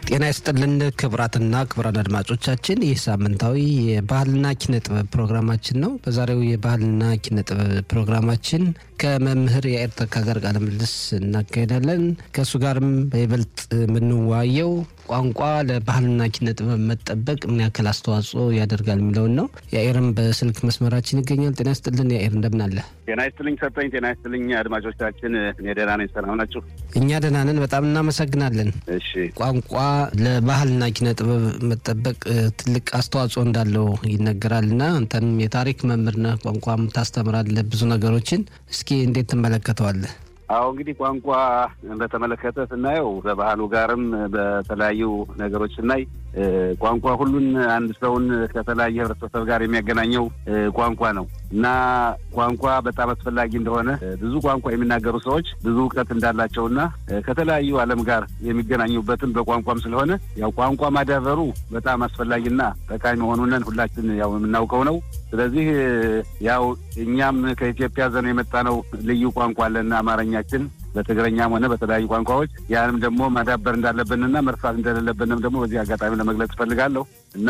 ጤና ይስጥልን ክቡራትና ክቡራን አድማጮቻችን ይህ ሳምንታዊ የባህልና ኪነ ጥበብ ፕሮግራማችን ነው። በዛሬው የባህልና ኪነ ጥበብ ፕሮግራማችን ከመምህር የአይር ተካ ጋር ቃለ ምልልስ እናካሄዳለን። ከእሱ ጋርም በይበልጥ የምንዋየው ቋንቋ ለባህልና ኪነ ጥበብ መጠበቅ ምን ያክል አስተዋጽኦ ያደርጋል የሚለውን ነው። የአይርም በስልክ መስመራችን ይገኛል። ጤና ይስጥልን የአይር እንደምን አለ? ጤና ይስጥልኝ ሰጠኝ። ጤና ይስጥልኝ አድማጮቻችን፣ እኔ ደህና ነኝ። ሰላም ናችሁ? እኛ ደህና ነን። በጣም እናመሰግናለን። እሺ ቋንቋ ለባህልና ኪነ ጥበብ መጠበቅ ትልቅ አስተዋጽኦ እንዳለው ይነገራል እና አንተም የታሪክ መምህር ነህ፣ ቋንቋም ታስተምራለህ ብዙ ነገሮችን። እስኪ እንዴት ትመለከተዋለህ? አሁ እንግዲህ ቋንቋ በተመለከተ ስናየው በባህሉ ጋርም በተለያዩ ነገሮች ስናይ ቋንቋ ሁሉን አንድ ሰውን ከተለያየ ህብረተሰብ ጋር የሚያገናኘው ቋንቋ ነው እና ቋንቋ በጣም አስፈላጊ እንደሆነ ብዙ ቋንቋ የሚናገሩ ሰዎች ብዙ እውቀት እንዳላቸውና ከተለያዩ ዓለም ጋር የሚገናኙበትም በቋንቋም ስለሆነ ያው ቋንቋ ማዳበሩ በጣም አስፈላጊና ጠቃሚ መሆኑንን ሁላችን ያው የምናውቀው ነው። ስለዚህ ያው እኛም ከኢትዮጵያ ዘን የመጣ ነው ልዩ ቋንቋ አለና አማርኛችን በትግረኛም ሆነ በተለያዩ ቋንቋዎች ያንም ደግሞ ማዳበር እንዳለብንና መርሳት እንደሌለብንም ደግሞ በዚህ አጋጣሚ ለመግለጽ እፈልጋለሁ እና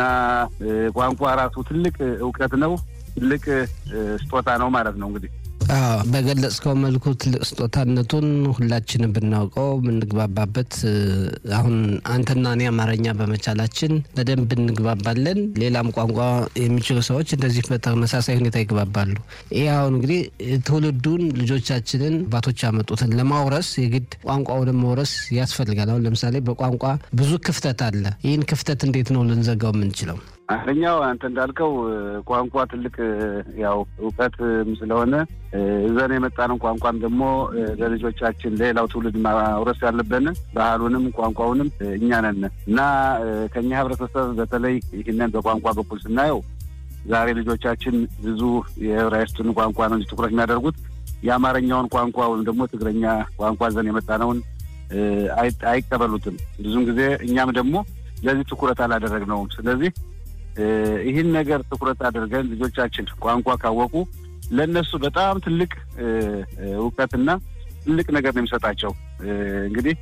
ቋንቋ ራሱ ትልቅ እውቀት ነው፣ ትልቅ ስጦታ ነው ማለት ነው እንግዲህ በገለጽከው መልኩ ትልቅ ስጦታነቱን ሁላችንም ብናውቀው የምንግባባበት አሁን አንተና እኔ አማርኛ በመቻላችን በደንብ እንግባባለን። ሌላም ቋንቋ የሚችሉ ሰዎች እንደዚህ በተመሳሳይ ሁኔታ ይግባባሉ። ይህ አሁን እንግዲህ ትውልዱን ልጆቻችንን አባቶች ያመጡትን ለማውረስ የግድ ቋንቋውን መውረስ ያስፈልጋል። አሁን ለምሳሌ በቋንቋ ብዙ ክፍተት አለ። ይህን ክፍተት እንዴት ነው ልንዘጋው የምንችለው? አንደኛው አንተ እንዳልከው ቋንቋ ትልቅ ያው እውቀት ስለሆነ እዘን የመጣንን ቋንቋም ደግሞ ለልጆቻችን ለሌላው ትውልድ ማውረስ ያለብን ባህሉንም ቋንቋውንም እኛ ነን እና ከኛ ህብረተሰብ በተለይ ይህንን በቋንቋ በኩል ስናየው ዛሬ ልጆቻችን ብዙ የዕብራይስጥን ቋንቋ ነው እንጂ ትኩረት የሚያደርጉት የአማርኛውን ቋንቋ ወይም ደግሞ ትግረኛ ቋንቋ ዘን የመጣነውን አይቀበሉትም። ብዙን ጊዜ እኛም ደግሞ ለዚህ ትኩረት አላደረግነውም። ስለዚህ ይህን ነገር ትኩረት አድርገን ልጆቻችን ቋንቋ ካወቁ ለእነሱ በጣም ትልቅ እውቀትና ትልቅ ነገር ነው የሚሰጣቸው። እንግዲህ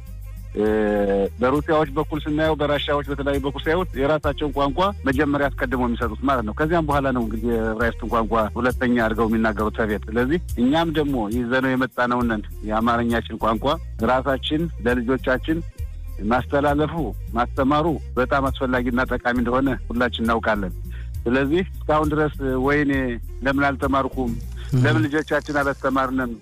በሩሲያዎች በኩል ስናየው፣ በራሻዎች በተለያዩ በኩል ሲያዩት የራሳቸውን ቋንቋ መጀመሪያ አስቀድመው የሚሰጡት ማለት ነው። ከዚያም በኋላ ነው እንግዲህ የዕብራይስጥን ቋንቋ ሁለተኛ አድርገው የሚናገሩት ተቤት። ስለዚህ እኛም ደግሞ ይዘነው የመጣነውን የአማርኛችን ቋንቋ ራሳችን ለልጆቻችን ማስተላለፉ ማስተማሩ በጣም አስፈላጊና ጠቃሚ እንደሆነ ሁላችን እናውቃለን። ስለዚህ እስካሁን ድረስ ወይኔ ለምን አልተማርኩም፣ ለምን ልጆቻችን አላስተማርንም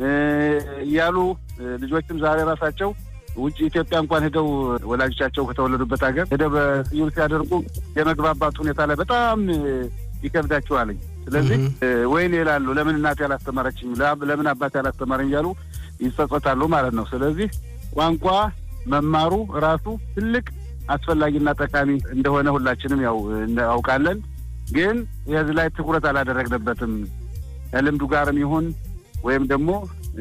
እያሉ ልጆችም ዛሬ ራሳቸው ውጭ ኢትዮጵያ እንኳን ሄደው ወላጆቻቸው ከተወለዱበት ሀገር ሄደው በስዩር ሲያደርጉ የመግባባት ሁኔታ ላይ በጣም ይከብዳቸዋለኝ። ስለዚህ ወይኔ ይላሉ፣ ለምን እናቴ አላስተማረችኝ፣ ለምን አባቴ አላስተማረኝ እያሉ ይጸጸታሉ ማለት ነው። ስለዚህ ቋንቋ መማሩ ራሱ ትልቅ አስፈላጊና ጠቃሚ እንደሆነ ሁላችንም ያው እናውቃለን። ግን የዚህ ላይ ትኩረት አላደረግንበትም። ከልምዱ ጋርም ይሁን ወይም ደግሞ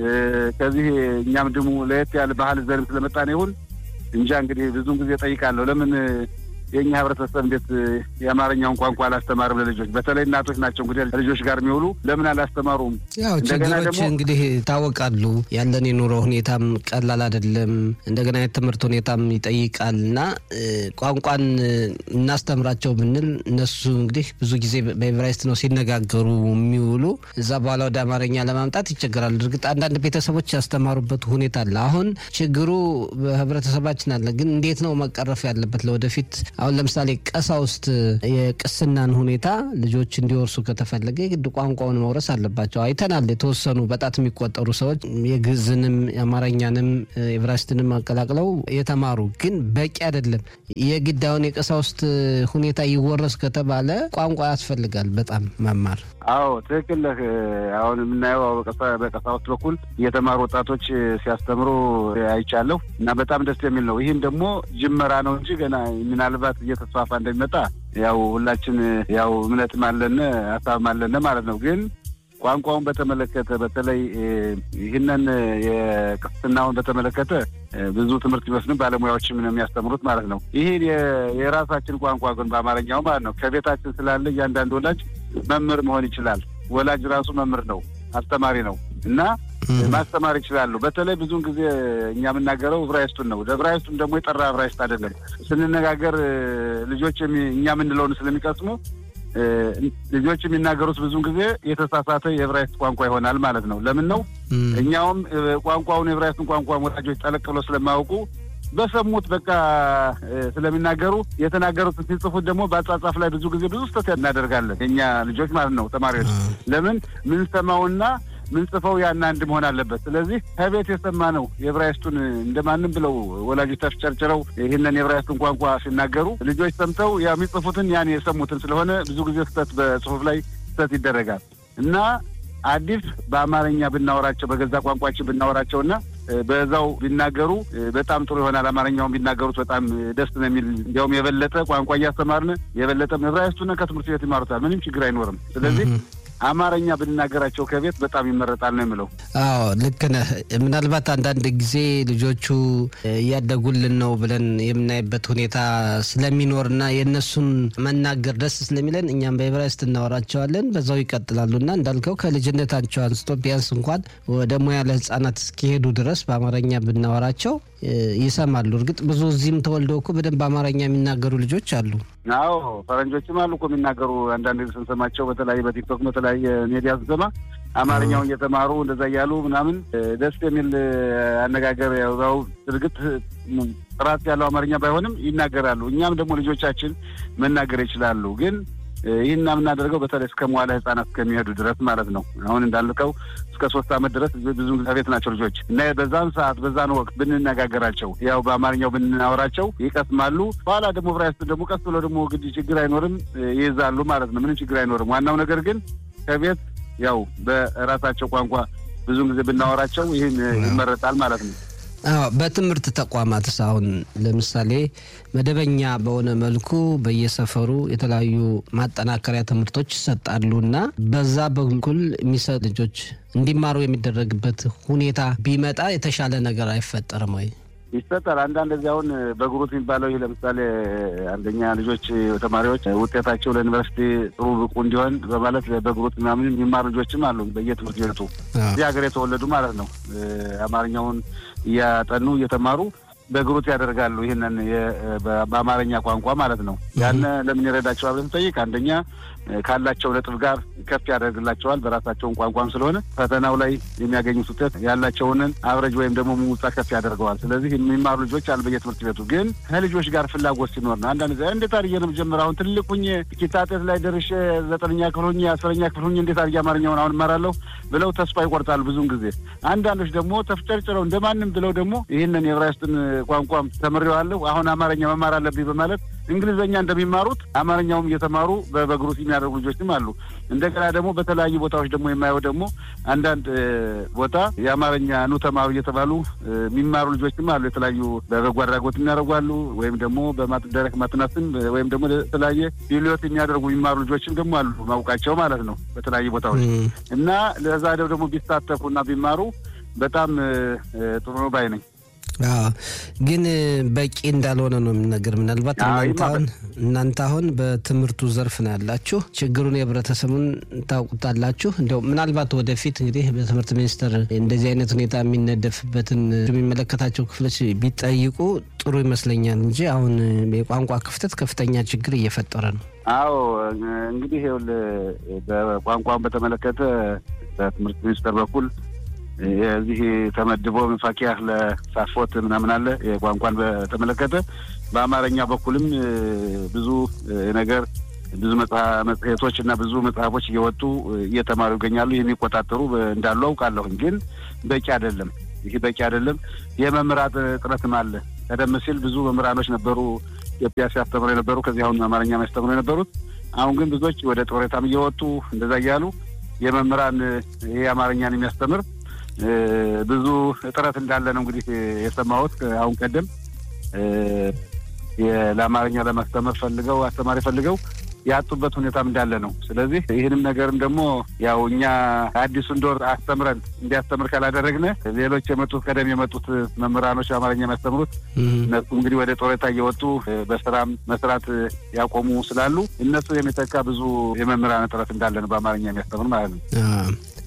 ከዚህ እኛም ድሙ ለየት ያለ ባህል ዘርም ስለመጣን ይሁን እንጃ እንግዲህ ብዙውን ጊዜ ጠይቃለሁ ለምን የእኛ ህብረተሰብ እንዴት የአማርኛውን ቋንቋ አላስተማርም ለልጆች? በተለይ እናቶች ናቸው እንግዲህ ልጆች ጋር የሚውሉ ለምን አላስተማሩም? ያው ችግሮች እንግዲህ ይታወቃሉ። ያለን የኑሮ ሁኔታም ቀላል አይደለም። እንደገና የትምህርት ሁኔታም ይጠይቃል እና ቋንቋን እናስተምራቸው ብንል እነሱ እንግዲህ ብዙ ጊዜ በኤቨራይስት ነው ሲነጋገሩ የሚውሉ እዛ በኋላ ወደ አማርኛ ለማምጣት ይቸገራሉ። እርግጥ አንዳንድ ቤተሰቦች ያስተማሩበት ሁኔታ አለ። አሁን ችግሩ በህብረተሰባችን አለ። ግን እንዴት ነው መቀረፍ ያለበት ለወደፊት አሁን ለምሳሌ ቀሳውስት የቅስናን ሁኔታ ልጆች እንዲወርሱ ከተፈለገ የግድ ቋንቋውን መውረስ አለባቸው። አይተናል። የተወሰኑ በጣት የሚቆጠሩ ሰዎች የግዕዝንም የአማርኛንም ኤቨራይስትንም አቀላቅለው የተማሩ ግን በቂ አይደለም። የግድ አሁን የቀሳውስት ሁኔታ ይወረስ ከተባለ ቋንቋ ያስፈልጋል በጣም መማር። አዎ ትክክል ነህ። አሁን የምናየው በቀሳውስት በኩል የተማሩ ወጣቶች ሲያስተምሩ አይቻለሁ እና በጣም ደስ የሚል ነው። ይህም ደግሞ ጅመራ ነው እንጂ ገና ምናልባት እየተስፋፋ እንደሚመጣ ያው ሁላችን ያው እምነትም አለን ሀሳብም አለን ማለት ነው። ግን ቋንቋውን በተመለከተ በተለይ ይህንን የቅስናውን በተመለከተ ብዙ ትምህርት ቢወስድም ባለሙያዎችም ነው የሚያስተምሩት ማለት ነው። ይህ የራሳችን ቋንቋ ግን በአማርኛው ማለት ነው ከቤታችን ስላለ እያንዳንዱ ወላጅ መምህር መሆን ይችላል። ወላጅ ራሱ መምህር ነው፣ አስተማሪ ነው እና ማስተማር ይችላሉ። በተለይ ብዙውን ጊዜ እኛ የምናገረው ዕብራይስጡን ነው። ዕብራይስጡን ደግሞ የጠራ ዕብራይስጥ አይደለም። ስንነጋገር ልጆች እኛ የምንለውን ስለሚቀስሙ ልጆች የሚናገሩት ብዙውን ጊዜ የተሳሳተ የዕብራይስጥ ቋንቋ ይሆናል ማለት ነው። ለምን ነው እኛውም ቋንቋውን የዕብራይስጥን ቋንቋ ወላጆች ጠለቅ ብለው ስለማያውቁ በሰሙት በቃ ስለሚናገሩ የተናገሩትን ሲጽፉት ደግሞ በአጻጻፍ ላይ ብዙ ጊዜ ብዙ ስህተት እናደርጋለን የእኛ ልጆች ማለት ነው ተማሪዎች። ለምን ምንሰማውና ምንጽፈው ያን አንድ መሆን አለበት። ስለዚህ ከቤት የሰማነው የዕብራይስጡን እንደማንም ብለው ወላጆች ተፍጨርጭረው ይህንን የዕብራይስጡን ቋንቋ ሲናገሩ ልጆች ሰምተው ያ የሚጽፉትን ያን የሰሙትን ስለሆነ ብዙ ጊዜ ስህተት በጽሁፍ ላይ ስህተት ይደረጋል እና አዲስ በአማርኛ ብናወራቸው በገዛ ቋንቋችን ብናወራቸውና በዛው ቢናገሩ በጣም ጥሩ ይሆናል። አማርኛውን ቢናገሩት በጣም ደስ ነው የሚል እንዲያውም የበለጠ ቋንቋ እያስተማርን የበለጠ ዕብራይስጡን ከትምህርት ቤት ይማሩታል። ምንም ችግር አይኖርም። ስለዚህ አማርኛ ብንናገራቸው ከቤት በጣም ይመረጣል ነው የምለው። አዎ ልክ ነህ። ምናልባት አንዳንድ ጊዜ ልጆቹ እያደጉልን ነው ብለን የምናይበት ሁኔታ ስለሚኖርና የእነሱን መናገር ደስ ስለሚለን እኛም በዕብራይስጥ እናወራቸዋለን፣ በዛው ይቀጥላሉና እንዳልከው ከልጅነታቸው አንስቶ ቢያንስ እንኳን ወደ ሙያ ለሕጻናት እስኪሄዱ ድረስ በአማርኛ ብናወራቸው ይሰማሉ። እርግጥ ብዙ እዚህም ተወልደው እኮ በደንብ አማርኛ የሚናገሩ ልጆች አሉ። አዎ ፈረንጆችም አሉ እኮ የሚናገሩ አንዳንድ ስንሰማቸው በተለያየ በቲክቶክ በተለያየ ሜዲያ ስንሰማ አማርኛውን እየተማሩ እንደዛ እያሉ ምናምን ደስ የሚል አነጋገር ያው እርግጥ ጥራት ያለው አማርኛ ባይሆንም ይናገራሉ። እኛም ደግሞ ልጆቻችን መናገር ይችላሉ ግን ይህን የምናደርገው በተለይ እስከ መዋለ ህጻናት እስከሚሄዱ ድረስ ማለት ነው። አሁን እንዳልከው እስከ ሶስት ዓመት ድረስ ብዙ ቤት ናቸው ልጆች እና በዛን ሰዓት በዛን ወቅት ብንነጋገራቸው ያው በአማርኛው ብናወራቸው ይቀስማሉ። በኋላ ደግሞ ዕብራይስጥ ደግሞ ቀስ ብሎ ደግሞ ግድ ችግር አይኖርም ይይዛሉ ማለት ነው። ምንም ችግር አይኖርም። ዋናው ነገር ግን ከቤት ያው በራሳቸው ቋንቋ ብዙን ጊዜ ብናወራቸው ይህን ይመረጣል ማለት ነው። አዎ በትምህርት ተቋማትስ አሁን ለምሳሌ መደበኛ በሆነ መልኩ በየሰፈሩ የተለያዩ ማጠናከሪያ ትምህርቶች ይሰጣሉ እና በዛ በኩል የሚሰጥ ልጆች እንዲማሩ የሚደረግበት ሁኔታ ቢመጣ የተሻለ ነገር አይፈጠርም ወይ? ይሰጣል። አንዳንድ እዚህ አሁን በግሩፕ የሚባለው ይህ ለምሳሌ አንደኛ ልጆች ተማሪዎች ውጤታቸው ለዩኒቨርሲቲ ጥሩ ብቁ እንዲሆን በማለት በግሩፕ ምናምን የሚማሩ ልጆችም አሉ። በየትምህርት ቤቱ እዚህ ሀገር የተወለዱ ማለት ነው። አማርኛውን እያጠኑ እየተማሩ በግሩፕ ያደርጋሉ። ይህንን በአማርኛ ቋንቋ ማለት ነው። ያን ለምን ይረዳቸዋል ብለን ስንጠይቅ አንደኛ ካላቸው ነጥብ ጋር ከፍ ያደርግላቸዋል። በራሳቸውን ቋንቋም ስለሆነ ፈተናው ላይ የሚያገኙት ውጤት ያላቸውንን አብረጅ ወይም ደግሞ ሙሙጻ ከፍ ያደርገዋል። ስለዚህ የሚማሩ ልጆች አሉ በየትምህርት ቤቱ። ግን ከልጆች ጋር ፍላጎት ሲኖር ነው። አንዳንድ ጊዜ እንዴት አድርጌ ነው የምጀምረው? አሁን ትልቅ ሁኜ ኪታጤት ላይ ደርሼ ዘጠነኛ ክፍል ሁኜ አስረኛ ክፍል ሁኜ እንዴት አድርጌ አማርኛውን አሁን እማራለሁ ብለው ተስፋ ይቆርጣሉ ብዙውን ጊዜ። አንዳንዶች ደግሞ ተፍጨርጭረው እንደማንም ብለው ደግሞ ይህንን የዕብራይስጥን ቋንቋም ተምሬዋለሁ አሁን አማርኛ መማር አለብኝ በማለት እንግሊዝኛ እንደሚማሩት አማርኛውም እየተማሩ በግሩፕ የሚያደርጉ ልጆችም አሉ። እንደገና ደግሞ በተለያዩ ቦታዎች ደግሞ የማየው ደግሞ አንዳንድ ቦታ የአማርኛ ኑ ተማሩ እየተባሉ የሚማሩ ልጆችም አሉ። የተለያዩ በበጎ አድራጎት የሚያደርጉ አሉ። ወይም ደግሞ በማደረክ ማጥናትም ወይም ደግሞ የተለያየ ቢሊዮት የሚያደርጉ የሚማሩ ልጆችም ደግሞ አሉ ማውቃቸው ማለት ነው በተለያዩ ቦታዎች እና ለዛ ደግሞ ቢሳተፉ እና ቢማሩ በጣም ጥሩ ነው ባይ ነኝ። ግን በቂ እንዳልሆነ ነው የሚነገር። ምናልባት እናንተ አሁን እናንተ አሁን በትምህርቱ ዘርፍ ነው ያላችሁ፣ ችግሩን የህብረተሰቡን ታውቁታላችሁ። እንዲያው ምናልባት ወደፊት እንግዲህ በትምህርት ሚኒስቴር እንደዚህ አይነት ሁኔታ የሚነደፍበትን የሚመለከታቸው ክፍሎች ቢጠይቁ ጥሩ ይመስለኛል እንጂ አሁን የቋንቋ ክፍተት ከፍተኛ ችግር እየፈጠረ ነው። አዎ እንግዲህ ይኸውልህ በቋንቋን በተመለከተ በትምህርት ሚኒስቴር በኩል የዚህ ተመድቦ መፋኪያ ለሳፎት ምናምን አለ የቋንቋን በተመለከተ በአማርኛ በኩልም ብዙ ነገር ብዙ መጽሔቶች እና ብዙ መጽሐፎች እየወጡ እየተማሩ ይገኛሉ። የሚቆጣጠሩ እንዳሉ አውቃለሁኝ። ግን በቂ አይደለም። ይህ በቂ አይደለም። የመምህራን እጥረትም አለ። ቀደም ሲል ብዙ መምህራኖች ነበሩ ኢትዮጵያ ሲያስተምሩ የነበሩ ከዚህ አሁን አማርኛ የሚያስተምሩ የነበሩት። አሁን ግን ብዙዎች ወደ ጡረታም እየወጡ እንደዛ እያሉ የመምህራን ይህ አማርኛን የሚያስተምር ብዙ እጥረት እንዳለ ነው እንግዲህ የሰማሁት። አሁን ቀደም ለአማርኛ ለማስተማር ፈልገው አስተማሪ ፈልገው ያጡበት ሁኔታም እንዳለ ነው። ስለዚህ ይህንም ነገርም ደግሞ ያው እኛ አዲሱ እንደወር አስተምረን እንዲያስተምር ካላደረግነ ሌሎች የመጡት ቀደም የመጡት መምህራኖች አማርኛ የሚያስተምሩት እነሱ እንግዲህ ወደ ጡረታ እየወጡ በስራም መስራት ያቆሙ ስላሉ እነሱ የሚተካ ብዙ የመምህራን እጥረት እንዳለ ነው በአማርኛ የሚያስተምር ማለት ነው።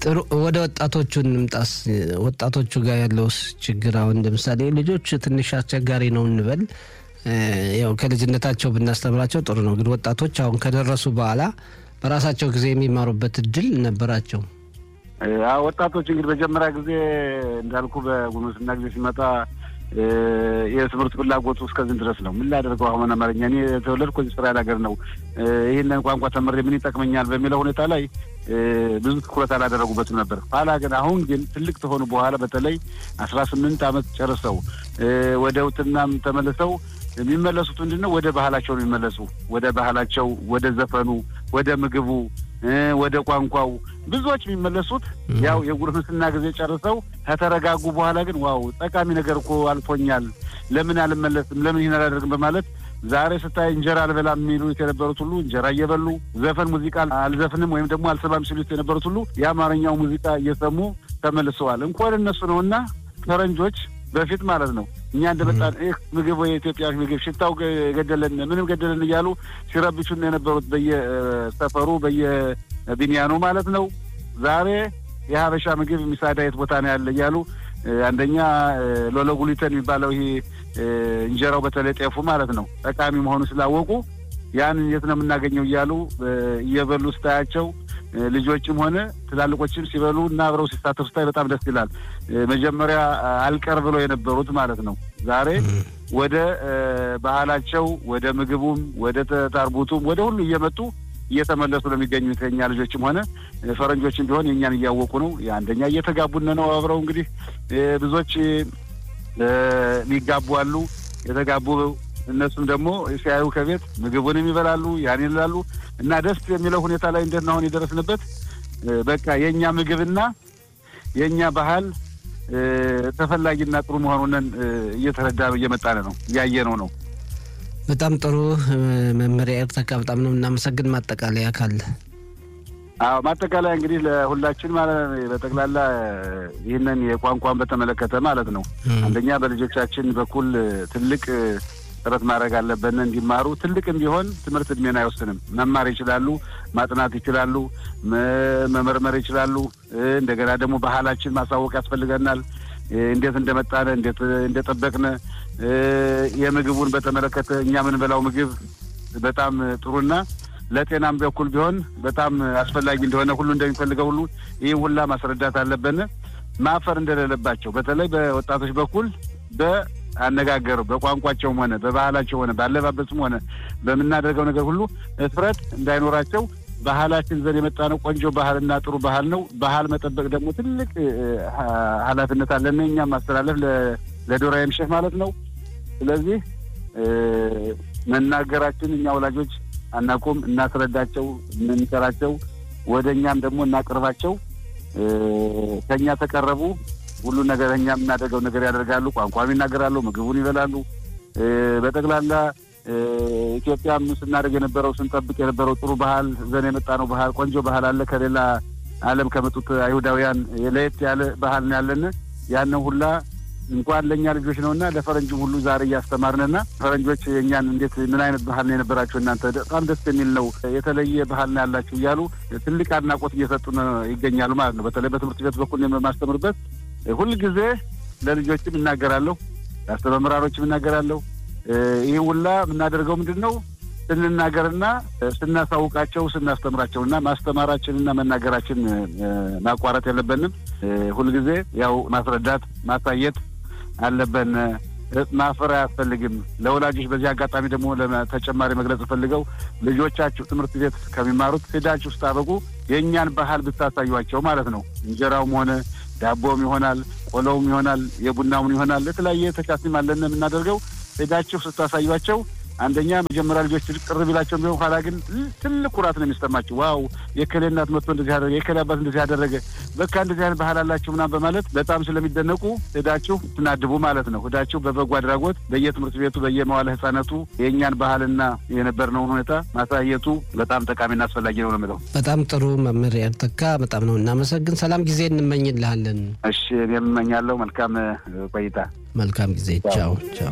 ጥሩ ወደ ወጣቶቹ እንምጣስ። ወጣቶቹ ጋር ያለውስ ችግር አሁን ለምሳሌ ልጆች ትንሽ አስቸጋሪ ነው እንበል፣ ያው ከልጅነታቸው ብናስተምራቸው ጥሩ ነው። ግን ወጣቶች አሁን ከደረሱ በኋላ በራሳቸው ጊዜ የሚማሩበት እድል ነበራቸው። ወጣቶች እንግዲህ መጀመሪያ ጊዜ እንዳልኩ በጉርምስና ጊዜ ሲመጣ የትምህርት ፍላጎቱ እስከዚህ ድረስ ነው። ምን ላደርገው አሁን አማርኛ እኔ የተወለድኩ እዚህ እስራኤል ሀገር ነው። ይህንን ቋንቋ ተምሬ ምን ይጠቅመኛል በሚለው ሁኔታ ላይ ብዙ ትኩረት አላደረጉበትም ነበር። ኋላ ግን አሁን ግን ትልቅ ከሆኑ በኋላ በተለይ አስራ ስምንት ዓመት ጨርሰው ወደ ውትናም ተመልሰው የሚመለሱት ምንድን ነው? ወደ ባህላቸው ነው የሚመለሱ። ወደ ባህላቸው፣ ወደ ዘፈኑ፣ ወደ ምግቡ፣ ወደ ቋንቋው ብዙዎች የሚመለሱት ያው የጉርምስና ጊዜ ጨርሰው ከተረጋጉ በኋላ ግን ዋው ጠቃሚ ነገር እኮ አልፎኛል፣ ለምን አልመለስም፣ ለምን ይህን አላደርግም በማለት ዛሬ ስታይ እንጀራ አልበላም የሚሉት የነበሩት ሁሉ እንጀራ እየበሉ ዘፈን ሙዚቃ አልዘፍንም ወይም ደግሞ አልሰማም ሲሉት የነበሩት ሁሉ የአማርኛው ሙዚቃ እየሰሙ ተመልሰዋል። እንኳን እነሱ ነውና ፈረንጆች በፊት ማለት ነው እኛ እንደመጣን ይህ ምግብ ወይ የኢትዮጵያ ምግብ ሽታው ገደለን ምንም ገደለን እያሉ ሲረብቹን የነበሩት በየሰፈሩ በየቢንያኑ ማለት ነው። ዛሬ የሀበሻ ምግብ ሚሳዳ የት ቦታ ነው ያለ እያሉ አንደኛ ሎሎጉሊተን የሚባለው ይሄ እንጀራው በተለይ ጤፉ ማለት ነው ጠቃሚ መሆኑ ስላወቁ ያንን የት ነው የምናገኘው እያሉ እየበሉ ስታያቸው ልጆችም ሆነ ትላልቆችም ሲበሉ እና አብረው ሲሳተፉ ስታይ በጣም ደስ ይላል። መጀመሪያ አልቀር ብለው የነበሩት ማለት ነው ዛሬ ወደ ባህላቸው ወደ ምግቡም ወደ ታርቡቱም ወደ ሁሉ እየመጡ እየተመለሱ ነው የሚገኙት። የኛ ልጆችም ሆነ ፈረንጆችም ቢሆን የእኛን እያወቁ ነው። አንደኛ እየተጋቡነ ነው አብረው እንግዲህ ብዙዎች ሊጋቡ አሉ። የተጋቡ እነሱም ደግሞ ሲያዩ ከቤት ምግቡንም ይበላሉ፣ ያን ይላሉ እና ደስ የሚለው ሁኔታ ላይ እንዴት ነው አሁን የደረስንበት? በቃ የእኛ ምግብና የእኛ ባህል ተፈላጊና ጥሩ መሆኑንን እየተረዳ እየመጣን ነው እያየነው ነው። በጣም ጥሩ መመሪያ ኤርተካ፣ በጣም ነው እናመሰግን። ማጠቃለያ ካለ? አዎ ማጠቃለያ እንግዲህ ለሁላችን ማለት በጠቅላላ ይህንን የቋንቋን በተመለከተ ማለት ነው አንደኛ በልጆቻችን በኩል ትልቅ ጥረት ማድረግ አለብን እንዲማሩ። ትልቅም ቢሆን ትምህርት እድሜን አይወስንም። መማር ይችላሉ፣ ማጥናት ይችላሉ፣ መመርመር ይችላሉ። እንደገና ደግሞ ባህላችን ማሳወቅ ያስፈልገናል። እንዴት እንደመጣነ እንዴት እንደጠበቅነ የምግቡን በተመለከተ እኛ የምንበላው ምግብ በጣም ጥሩና ለጤናም በኩል ቢሆን በጣም አስፈላጊ እንደሆነ ሁሉ እንደሚፈልገው ሁሉ ይህ ሁላ ማስረዳት አለብን። ማፈር እንደሌለባቸው በተለይ በወጣቶች በኩል በአነጋገሩ በቋንቋቸውም ሆነ በባህላቸው ሆነ በአለባበስም ሆነ በምናደርገው ነገር ሁሉ እፍረት እንዳይኖራቸው ባህላችን ዘንድ የመጣ ነው። ቆንጆ ባህልና ጥሩ ባህል ነው። ባህል መጠበቅ ደግሞ ትልቅ ኃላፊነት አለን እኛም ማስተላለፍ ለዶራ የምሸህ ማለት ነው። ስለዚህ መናገራችን እኛ ወላጆች አናቁም፣ እናስረዳቸው፣ እንምከራቸው፣ ወደ እኛም ደግሞ እናቅርባቸው። ከእኛ ተቀረቡ ሁሉ ነገር እኛ የምናደርገው ነገር ያደርጋሉ። ቋንቋም ይናገራሉ፣ ምግቡን ይበላሉ። በጠቅላላ ኢትዮጵያም ስናደርግ የነበረው ስንጠብቅ የነበረው ጥሩ ባህል ዘን የመጣ ነው ባህል ቆንጆ ባህል አለ። ከሌላ ዓለም ከመጡት አይሁዳውያን ለየት ያለ ባህል ነው ያለን። ያንን ሁላ እንኳን ለእኛ ልጆች ነውና ለፈረንጅም ሁሉ ዛሬ እያስተማርንና ፈረንጆች የእኛን እንዴት ምን አይነት ባህል ነው የነበራቸው እናንተ በጣም ደስ የሚል ነው የተለየ ባህል ነው ያላችሁ እያሉ ትልቅ አድናቆት እየሰጡን ይገኛሉ ማለት ነው። በተለይ በትምህርት ቤት በኩል የማስተምርበት ሁልጊዜ ለልጆችም እናገራለሁ፣ ለአስተመምራሮችም እናገራለሁ። ይህ ሁላ የምናደርገው ምንድን ነው ስንናገርና ስናሳውቃቸው ስናስተምራቸውና ማስተማራችንና መናገራችን ማቋረጥ የለብንም። ሁልጊዜ ያው ማስረዳት ማሳየት አለብን። ማፈር አያስፈልግም። ለወላጆች በዚህ አጋጣሚ ደግሞ ተጨማሪ መግለጽ ፈልገው ልጆቻችሁ ትምህርት ቤት ከሚማሩት ሄዳችሁ ስታበቁ የእኛን ባህል ብታሳዩቸው ማለት ነው። እንጀራውም ሆነ ዳቦም ይሆናል፣ ቆሎውም ይሆናል፣ የቡናውን ይሆናል፣ የተለያየ ተቻሲም አለን የምናደርገው ሄዳችሁ ስታሳዩቸው አንደኛ መጀመሪያ ልጆች ቅር ቢላቸው ቢሆን ኋላ ግን ትልቅ ኩራት ነው የሚሰማቸው። ዋው የከሌ እናት መጥቶ እንደዚህ ያደረገ የከሌ አባት እንደዚህ ያደረገ በቃ እንደዚህ አይነት ባህል አላችሁ ምናምን በማለት በጣም ስለሚደነቁ ሄዳችሁ ትናድቡ ማለት ነው። ሄዳችሁ በበጎ አድራጎት በየትምህርት ቤቱ በየመዋለ ሕጻናቱ የእኛን ባህልና የነበርነውን ሁኔታ ማሳየቱ በጣም ጠቃሚና አስፈላጊ ነው ነው የምለው። በጣም ጥሩ መምህር ያርተካ በጣም ነው እናመሰግን። ሰላም ጊዜ እንመኝልሃለን። እሺ እኔም እመኛለሁ። መልካም ቆይታ። መልካም ጊዜ። ቻው ቻው።